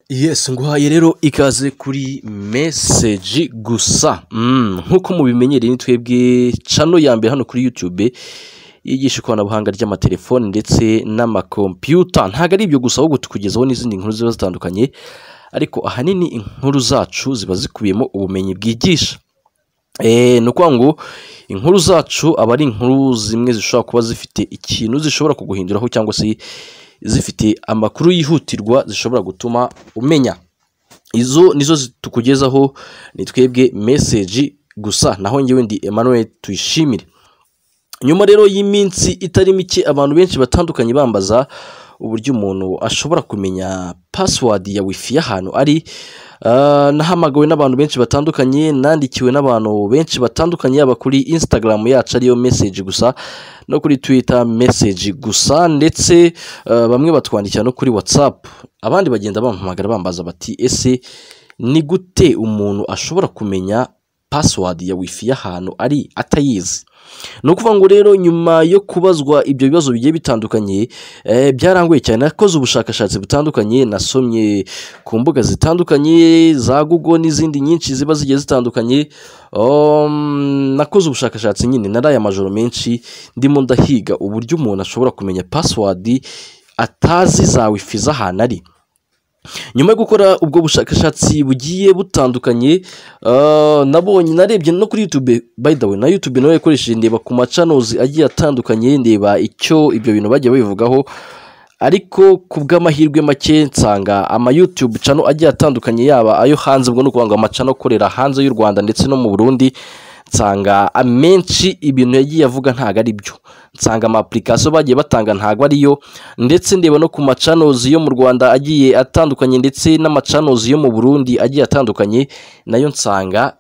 Yesi nguhaye rero ikaze kuri meseji gusa nk'uko mubimenyereye twebwe cano ya mbere hano kuri yutube yigisha ikoranabuhanga ry'amatelefoni ndetse n'amakompiyuta ntabwo ari ibyo gusa ahubwo tukugezaho n'izindi nkuru ziba zitandukanye ariko ahanini inkuru zacu ziba zikubiyemo ubumenyi bwigisha ni ukuvuga ngo inkuru zacu aba ari inkuru zimwe zishobora kuba zifite ikintu zishobora kuguhinduraho cyangwa se zifite amakuru yihutirwa zishobora gutuma umenya izo nizo zi- tukugezaho ni twebwe meseji gusa naho ngewe ndi Emmanuel tuyishimire nyuma rero y'iminsi itari mike abantu benshi batandukanye bambaza uburyo umuntu ashobora kumenya password ya wifi y'ahantu ari Ah, nahamagawe n'abantu benshi batandukanye nandikiwe n'abantu benshi batandukanye yaba kuri instagram yacu ariyo message gusa no kuri twitter message gusa ndetse ah, bamwe batwandikira no kuri whatsapp abandi bagenda bampamagara bambaza bati ese ni gute umuntu ashobora kumenya password ya wifi y'ahantu ari atayizi ni ukuvuga ngo rero nyuma yo kubazwa ibyo bibazo bigiye bitandukanye eh, byarangoye cyane nakoze ubushakashatsi butandukanye nasomye ku mbuga zitandukanye za google n'izindi nyinshi ziba zigiye zitandukanye um, nakoze ubushakashatsi nyine naraye amajoro menshi ndimo ndahiga uburyo umuntu ashobora kumenya password atazi za wifi z'ahantu ari nyuma yo gukora ubwo bushakashatsi bugiye butandukanye ah, nabonye narebye no kuri youtube by the way na youtube nawe yakoresheje ndeba ku macanozi agiye atandukanye ndeba icyo ibyo bintu bagiye babivugaho ariko ku bw'amahirwe make nsanga ama youtube channel agiye atandukanye yaba ayo hanze ubwo ni ukuvuga ngo amacano akorera hanze y'u rwanda ndetse no mu burundi nsanga amenshi ibintu yagiye avuga ntabwo ari byo nsanga ama application bagiye batanga ntabwo ariyo ndetse ndeba no ku macanozi yo mu rwanda agiye atandukanye ndetse n'amacanozi yo mu burundi agiye atandukanye nayo nsanga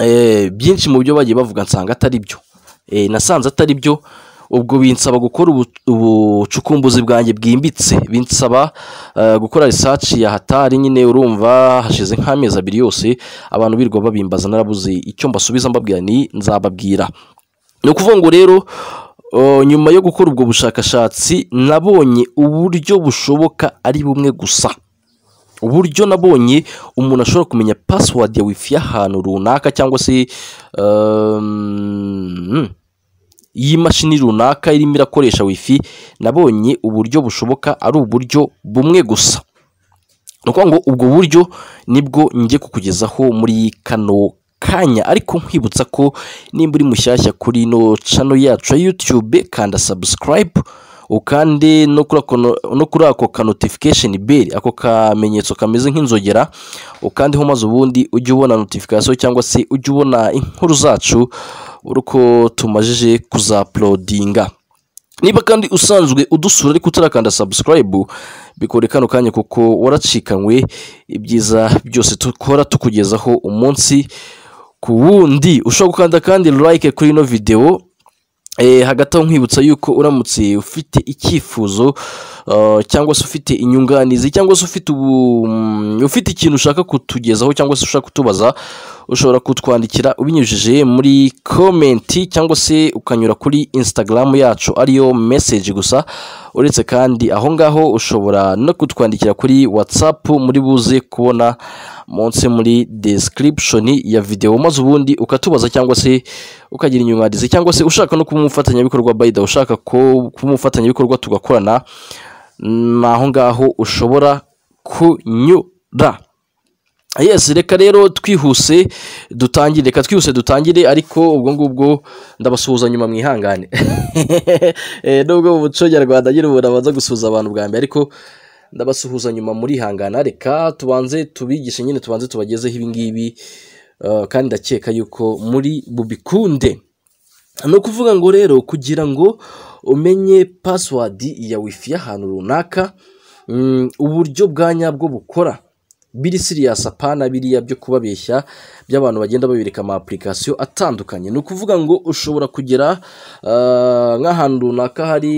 eh, byinshi mu byo bagiye bavuga nsanga atari byo Eh, nasanze atari byo ubwo binsaba gukora ubu- ubucukumbuzi bwanjye bwimbitse binsaba eh, gukora research ya hatari nyine urumva hashize nk'amezi abiri yose abantu birirwa babimbaza narabuze icyo mbasubiza mbabwira ni nzababwira ni ukuvuga ngo rero o, nyuma yo gukora ubwo bushakashatsi nabonye uburyo bushoboka ari bumwe gusa uburyo nabonye umuntu ashobora kumenya password ya wifi y'ahantu runaka cyangwa se um, y'imashini runaka irimo irakoresha wifi nabonye uburyo bushoboka ari uburyo bumwe gusa ni ukuvuga ngo ubwo buryo nibwo njye kukugezaho muri kano kanya ariko nkwibutsa ko nimba uri mushyashya kuri ino cano yacu ya yutube kanda sabusikarayibu ukande no kuri ako- no kuri ako ka notification bell ako kamenyetso kameze nk'inzogera ukandeho maze ubundi ujye ubona notification cyangwa se ujye ubona inkuru zacu uri uko tumajije kuzaplodinga niba kandi usanzwe udusura ariko utarakanda subscribe bikore kano kanya kuko waracikanywe ibyiza byose dukora tukugezaho umunsi ku wundi ushobora gukanda kandi like kuri ino video Eh, hagati aho nkwibutsa yuko uramutse ufite icyifuzo uh, cyangwa se ufite inyunganizi cyangwa se ufite ubu mm, ufite ikintu ushaka kutugezaho cyangwa se ushaka kutubaza ushobora kutwandikira ubinyujije muri komenti cyangwa se ukanyura kuri instagram yacu ariyo message gusa uretse kandi aho ngaho ushobora no kutwandikira kuri whatsapp muri buze kubona munsi muri description ya video maze ubundi ukatubaza cyangwa se ukagira inyunganizi cyangwa se ushaka no kuba umufatanyabikorwa bayida ushaka ko kuba umufatanyabikorwa tugakorana ni aho ngaho ushobora kunyura yes reka rero twihuse dutangire reka twihuse dutangire ariko ubwo ngubwo ndabasuhuza nyuma mwihangane Eh, nubwo mu muco nyarwanda nyine umuntu abanza gusuhuza abantu bwa mbere ariko ndabasuhuza nyuma murihangana reka tubanze tubigishe nyine tubanze tubagezeho ibingibi Eh, kandi ndakeka yuko muri bubikunde ni ukuvuga ngo rero kugira ngo umenye password ya wifi y'ahantu runaka mm, uburyo bwa nyabwo bukora biri sirias apana biriya byo kubabeshya by'abantu bagenda babereka ama application atandukanye ni ukuvuga ngo ushobora kugera ah, nk'ahantu runaka hari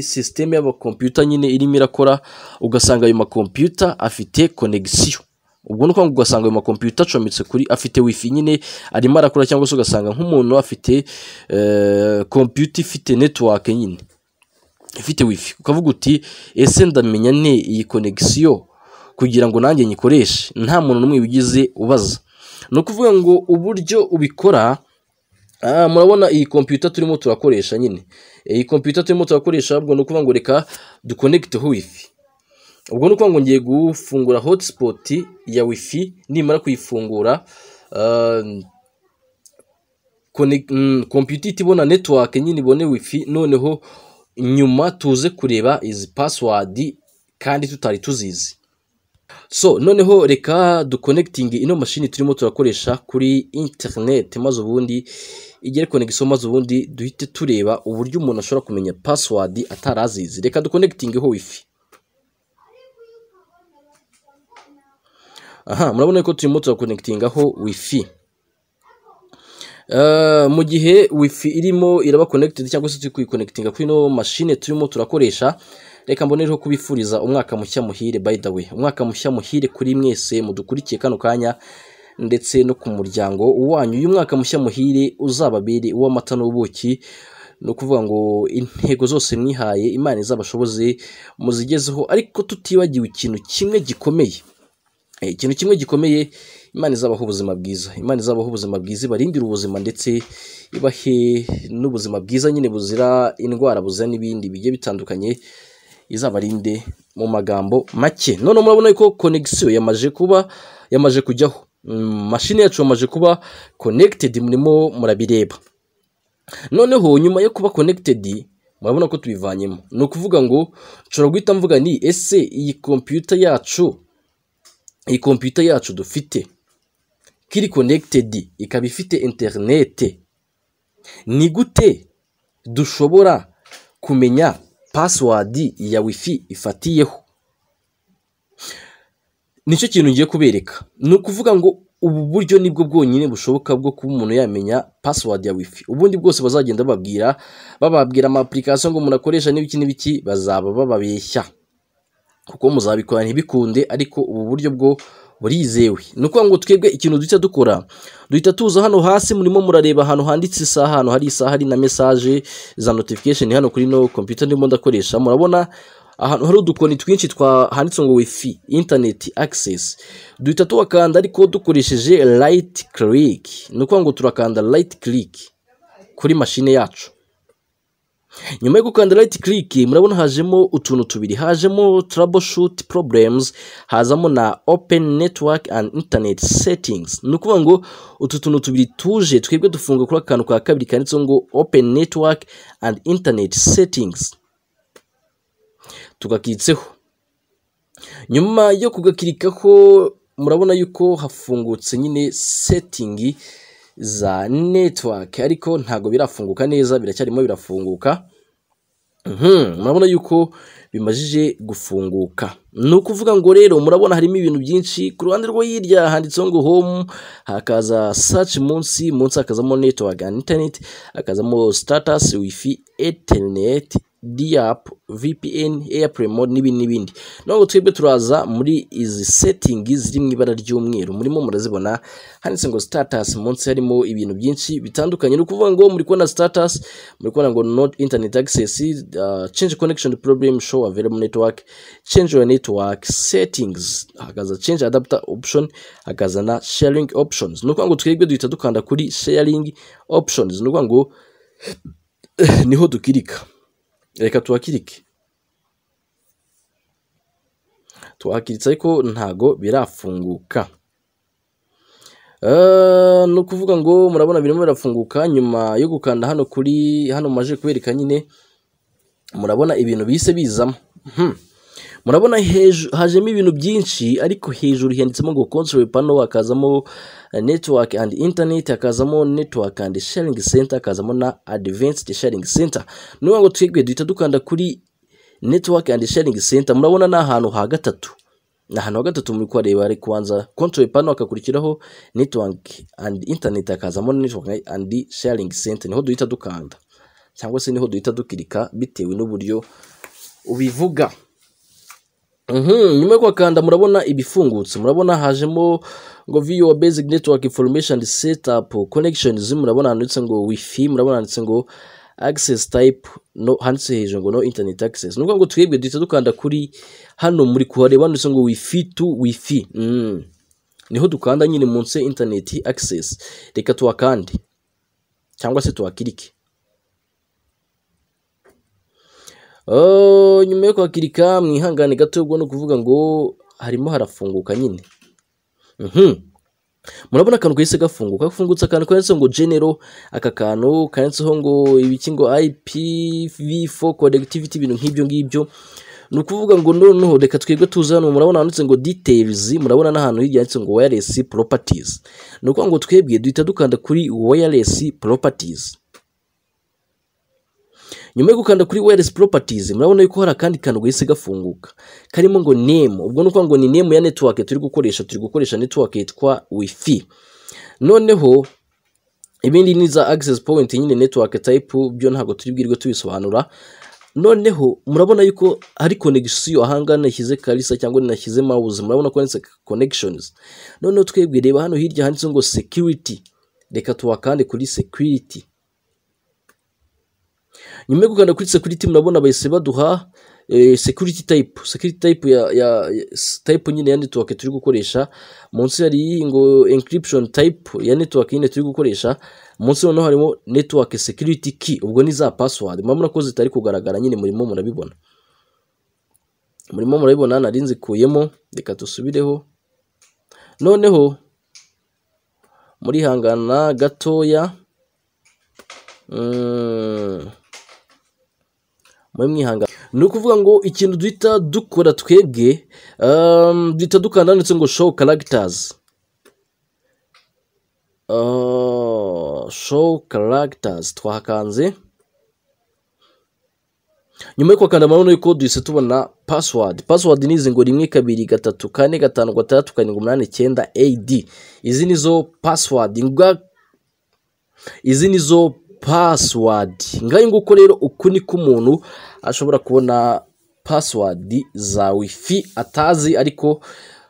sisiteme y'amakompiyuta nyine irimo irakora ugasanga ayo makompiyuta afite konegisiyo ubwo ni ukuvuga ngo ugasanga ayo makompiyuta acometse kuri afite wifi nyine arimo arakora cyangwa se ugasanga nk'umuntu afite eh, kompiyuta ifite netiwake nyine ifite wifi ukavuga uti ese ndamenya ne iyi konegisiyo kugira ngo nanjye nyikoreshe nta muntu n'umwe wigize ubaza ni ukuvuga ngo uburyo ubikora aha murabona iyi kompiyuta turimo turakoresha nyine iyi kompiyuta turimo turakoresha ahubwo ni ukuvuga ngo reka dukonekiteho wifi ubwo ni ukuvuga ngo ngiye gufungura hotspot ya wifi nimara kuyifungura kompiyuta ihita ibona netiwake nyine ibone wifi noneho nyuma tuze kureba izi pasiwadi kandi tutari tuzizi so noneho reka dukonekitinge ino mashini turimo turakoresha kuri interineti maze ubundi igere konegiso maze ubundi duhite tureba uburyo umuntu ashobora kumenya pasiwadi atari azizi reka dukonekitingeho wifi aha murabona ko turimo turakonekitingaho wifi mu gihe wifi irimo iraba konekitingi cyangwa se turi kuyikonekitinga kuri ino mashine turimo turakoresha reka mbonereho kubifuriza umwaka mushya muhire by the way umwaka mushya muhire kuri mwese mudukurikiye kano kanya ndetse no ku muryango wanyu uyu mwaka mushya muhire uzababere uw'amata n'ubuki ni ukuvuga ngo intego zose mwihaye imana izabashoboze muzigezeho ariko tutibagiwe ikintu kimwe gikomeye ikintu kimwe gikomeye imana izabaho ubuzima bwiza imana izabaho ubuzima bwiza ibarindira ubuzima ndetse ibahe n'ubuzima bwiza nyine buzira indwara buzira n'ibindi bigiye bitandukanye izabarinde mu magambo make none murabona ko konegisiyo yamaje kuba yamaje kujyaho mashini yacu yamaje kuba konekitedi murimo murabireba noneho nyuma yo kuba konekitedi murabona ko tubivanyemo ni ukuvuga ngo nshobora guhita mvuga ni ese iyi kompiyuta yacu iyi kompiyuta yacu dufite kiri konekitedi ikaba ifite interinete ni gute dushobora kumenya pasiwadi ya wifi ifatiyeho nicyo kintu ngiye kubereka ni ukuvuga ngo ubu buryo nibwo bwonyine bushoboka bwo kuba umuntu yamenya pasiwadi ya wifi ubundi bwose bazagenda bababwira bababwira amapurikasiyo ngo umuntu akoresha n'ibiki n'ibiki bazaba bababeshya kuko muzabikora ntibikunde ariko ubu buryo bwo burizewe ni ukuvuga ngo twebwe ikintu duhita dukora duhita tuza hano hasi murimo murareba ahantu handitse isaha ahantu hari isaha hari na mesaje za notification hano kuri no computer ndimo ndakoresha murabona ahantu hari udukoni twinshi handitse ngo wifi internet access duhita tuwakanda ariko dukoresheje light click ni ukuvuga ngo turakanda light click kuri mashine yacu nyuma yo gukanda right click murabona hajemo utuntu tubiri hajemo troubleshoot problems hazamo na open network and internet settings ni ukuvuga ngo utu tuntu tubiri tuje twebwe dufunga kuri akantu ka kabiri kanditseho ngo open network and internet settings tugakitseho nyuma yo kugakirikaho murabona yuko hafungutse nyine setting za network ariko ntabwo birafunguka neza biracyarimo birafunguka murabona yuko bimajije gufunguka ni ukuvuga ngo rero murabona harimo ibintu byinshi ku ruhande rwo hirya handitseho ngo home hakaza search munsi munsi hakazamo network and internet hakazamo status wifi internet diap vpn airplay mode n'ibindi n'ibindi nubwo twebwe turaza muri izi setting ziri mu ibara ry'umweru murimo murazibona handitse ngo status munsi harimo ibintu byinshi bitandukanye ni ukuvuga ngo muri kubona status muri kubona ngo not internet access uh, change connection problem show available network change your network settings hakaza change adapter option hakaza na sharing options ni ukuvuga ngo twebwe duhita dukanda kuri sharing options ni ukuvuga ngo niho dukirika reka tuhakirike tuhakiritse ariko ntago birafunguka ni ukuvuga ngo murabona birimo birafunguka nyuma yo gukanda hano kuri hano maje kubereka nyine murabona ibintu bise bizamo murabona hajemo ibintu byinshi ariko hejuru handitsemo ngo console pano hakazamo network and internet hakazamo network and sharing center hakazamo na advanced sharing center ni ngo twebwe duhita dukanda kuri network and sharing center murabona ni ahantu ha gatatu ni ahantu ha gatatu muri kuhareba ari kubanza console pano hakakurikiraho network and internet hakazamo network and sharing center niho duhita dukanda cyangwa se niho duhita dukirika bitewe n'uburyo ubivuga nyuma yo kuhakanda murabona ibifungutse murabona hajemo ngo viyo basic network information setup connections murabona handitse ngo wifi murabona handitse ngo agisesi tayipu handitse hejuru ngo no interineti agisesi ni ukuvuga ngo twebwe duhita dukanda kuri hano muri kuhareba handitse ngo wifi tu wifi niho dukanda nyine munsi interineti agisesi reka tuhakande cyangwa se tuhakirike nyuma yo kuhakirika mwihangane gato ubwo ni ukuvuga ngo harimo harafunguka nyine murabona akantu kahise gafunguka gafungutse akantu kanditseho ngo genero aka kantu kanditseho ngo ibiki ngo ipv4 connectivity ibintu nk'ibyo ngibyo ni ukuvuga ngo noneho reka twebwe tuze hano murabona handitse ngo details murabona n'ahantu hirya handitse ngo wireless properties ni ukuvuga ngo twebwe duhita dukanda kuri wireless properties nyuma yo gukanda kuri wireless properties murabona yuko hari akandi kantu gahise gafunguka karimo ngo name ubwo ni ukuvuga ngo ni name ya network turi gukoresha turi gukoresha network yitwa wifi noneho ibindi ni za access point nyine network type byo ntabwo turi bwirwe tubisobanura noneho murabona yuko hari connection ahanga nashyize karisa cyangwa nashyize mouse murabona ko handitse connections noneho twebwe reba hano hirya handitse ngo security reka tuwakande kuri security nyuma yo kugana kuri security murabona bahise baduha security type security type ya ya type nyine ya network turi gukoresha munsi hari ngo encryption type ya network nyine turi gukoresha munsi noneho harimo network security key ubwo ni za password murabona ko zitari kugaragara nyine murimo murabibona murimo murabibona nari nzikuyemo reka dusubireho noneho murihangana gatoya muri mwihangane ni ukuvuga ngo ikintu duhita dukora twebwe duhita dukanda handitse ngo show caracters show caracters twahakanze nyuma yo kuhakanda murabona yuko duhise tubona password password ni izi ngo rimwe kabiri gatatu kane gatanu gatandatu karindwi umunani icyenda ad izi ni zo password izi ni zo pasiwadi ngayo nguko rero uku niko umuntu ashobora kubona pasiwadi za wifi atazi ariko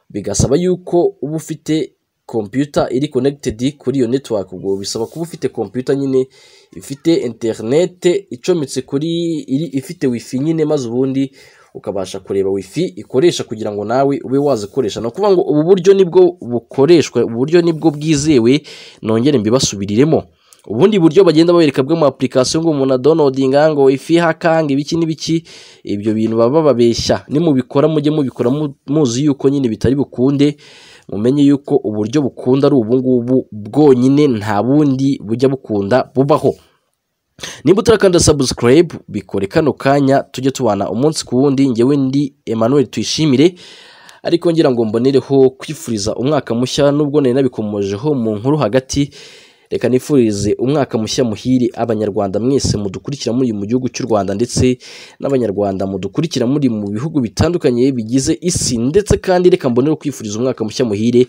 bigasaba yuko uba ufite kompiyuta iri konegitedi kuri iyo netiwaka ubwo bisaba kuba ufite kompiyuta nyine ifite interinete icometse kuri iri ifite wifi nyine maze ubundi ukabasha kureba wifi ikoresha kugira ngo nawe ube wazikoresha ni ukuvuga ngo ubu buryo nibwo bukoreshwa ubu buryo nibwo bwizewe nongere mbibasubiriremo ubundi buryo bagenda babereka bw'ama application ngo umuntu adonodinga ngo ifi hakanga ibiki n'ibiki ibyo bintu baba babeshya nimubikora mujye mubikora muzi yuko nyine bitari bukunde mumenye yuko uburyo bukunda ari ubungubu bwonyine nta bundi bujya bukunda bubaho niba utarakanda subscribe bikore kano kanya tujye tubana umunsi ku wundi ngewe ndi Emmanuel tuyishimire ariko ngira ngo mbonereho kwifuriza umwaka mushya n'ubwo nari nabikomojeho mu nkuru hagati reka nifurize umwaka mushya muhire abanyarwanda mwese mudukurikira muri mu gihugu cy'u rwanda ndetse n'abanyarwanda mudukurikira muri mu bihugu bitandukanye bigize isi ndetse kandi reka mbonere kwifuriza umwaka mushya muhire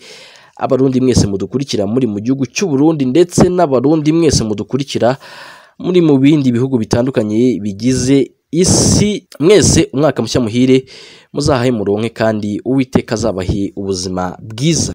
abarundi mwese mudukurikira muri mu gihugu cy'u burundi ndetse n'abarundi mwese mudukurikira muri mu bindi bihugu bitandukanye bigize isi mwese umwaka mushya muhire muzahahe muronke kandi uwiteka azabahe ubuzima bwiza